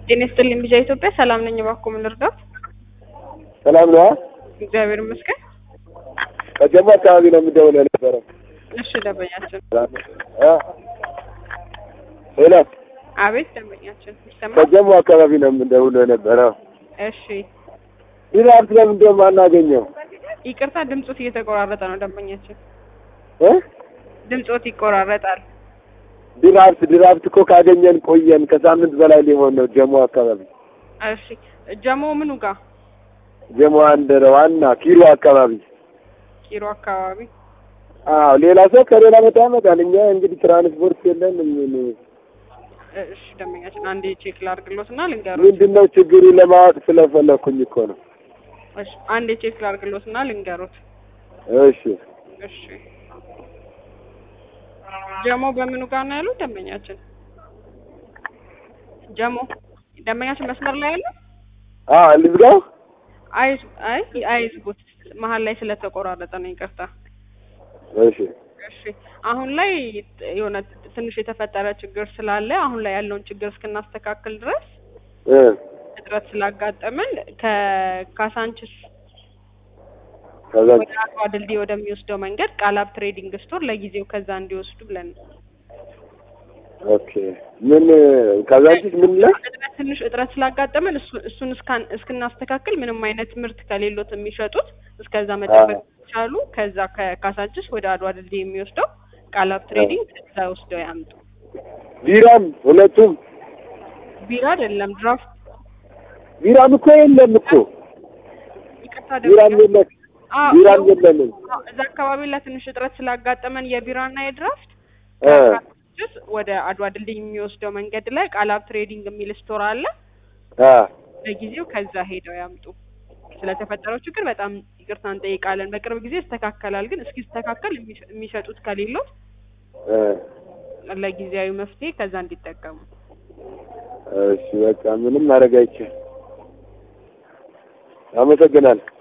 ጤና ይስጥልኝ ቢጃ ኢትዮጵያ ሰላም ነኝ። እባክዎ ምን ልርዳዎት? ሰላም ነዋ። እግዚአብሔር ይመስገን። ከጀሞ አካባቢ ነው የምደውለው የነበረው። እሺ ደንበኛችን። እ ሄሎ አቤት ደንበኛችን ይሰማል? ከጀሞ አካባቢ ነው የምደውለው የነበረው። እሺ ድራፍት ለምንድን ነው የማናገኘው? ይቅርታ ድምጾት እየተቆራረጠ ነው ደንበኛችን። እ ድምጾት ይቆራረጣል። ድራፍት ድራፍት እኮ ካገኘን ቆየን። ከሳምንት በላይ ሊሆን ነው። ጀሞ አካባቢ እሺ ጀሞ ምኑ ጋር? ጀሞ አንድ ዋና ኪሎ አካባቢ። ኪሮ አካባቢ። አዎ ሌላ ሰው ከሌላ ቦታ ያመጣል። እኛ እንግዲህ ትራንስፖርት የለን። ምን እሺ ደንበኛችን አንዴ ቼክ ላድርግሎት እና ልንገሮት። ምንድን ነው ችግሩ ለማወቅ ስለፈለኩኝ እኮ ነው። እሺ አንዴ ቼክ ላድርግሎት እና ልንገሮት። እሺ እሺ ጀሞ በምኑ ጋር ነው ያሉት ደንበኛችን? ጀሞ ደንበኛችን መስመር ላይ ያለ አዎ ልዝጋው። አይ አይ አይዝጉት መሀል ላይ ስለተቆራረጠ ነው ይቅርታ። እሺ እሺ አሁን ላይ የሆነ ትንሽ የተፈጠረ ችግር ስላለ አሁን ላይ ያለውን ችግር እስክናስተካክል ድረስ እ እጥረት ስላጋጠመን ከካሳንችስ ከዛ ወደ አድዋ ድልድይ ወደሚወስደው መንገድ ቃላብ ትሬዲንግ ስቶር ለጊዜው ከዛ እንዲወስዱ ብለን ነው። ኦኬ ምን ከዛንቺስ ምን ላይ እጥረት ትንሽ እጥረት ስላጋጠመን እሱ- እሱን እስካን- እስክናስተካክል ምንም አይነት ምርት ከሌሎት የሚሸጡት እስከዛ መጠበቅ ቻሉ። ከዛ ከካሳንችስ ወደ አድዋ ድልድይ የሚወስደው ቃላብ ትሬዲንግ ከዛ ወስደው ያምጡ። ቢራም ሁለቱም ቢራ አይደለም ድራፍት። ቢራም እኮ የለም እኮ ይቅርታ ቢራም ደንበኛ የለም አዎ፣ ቢራም ይኸው የለንም እዛ አካባቢ ላይ ትንሽ እጥረት ስላጋጠመን የቢራና የድራፍት እ ከካሳንችስ ወደ አድዋ ድልድይ የሚወስደው መንገድ ላይ ቃላብ ትሬዲንግ የሚል ስቶር አለ። አ ለጊዜው ከዛ ሄደው ያምጡ። ስለተፈጠረው ችግር በጣም ይቅርታ እንጠይቃለን። በቅርብ ጊዜ ይስተካከላል፣ ግን እስኪስተካከል የሚሸ- የሚሸጡት ከሌለው እ ለጊዜያዊ መፍትሄ ከዛ እንዲጠቀሙ። እሺ በቃ ምንም ማድረግ አይቻልም። አመሰግናለሁ።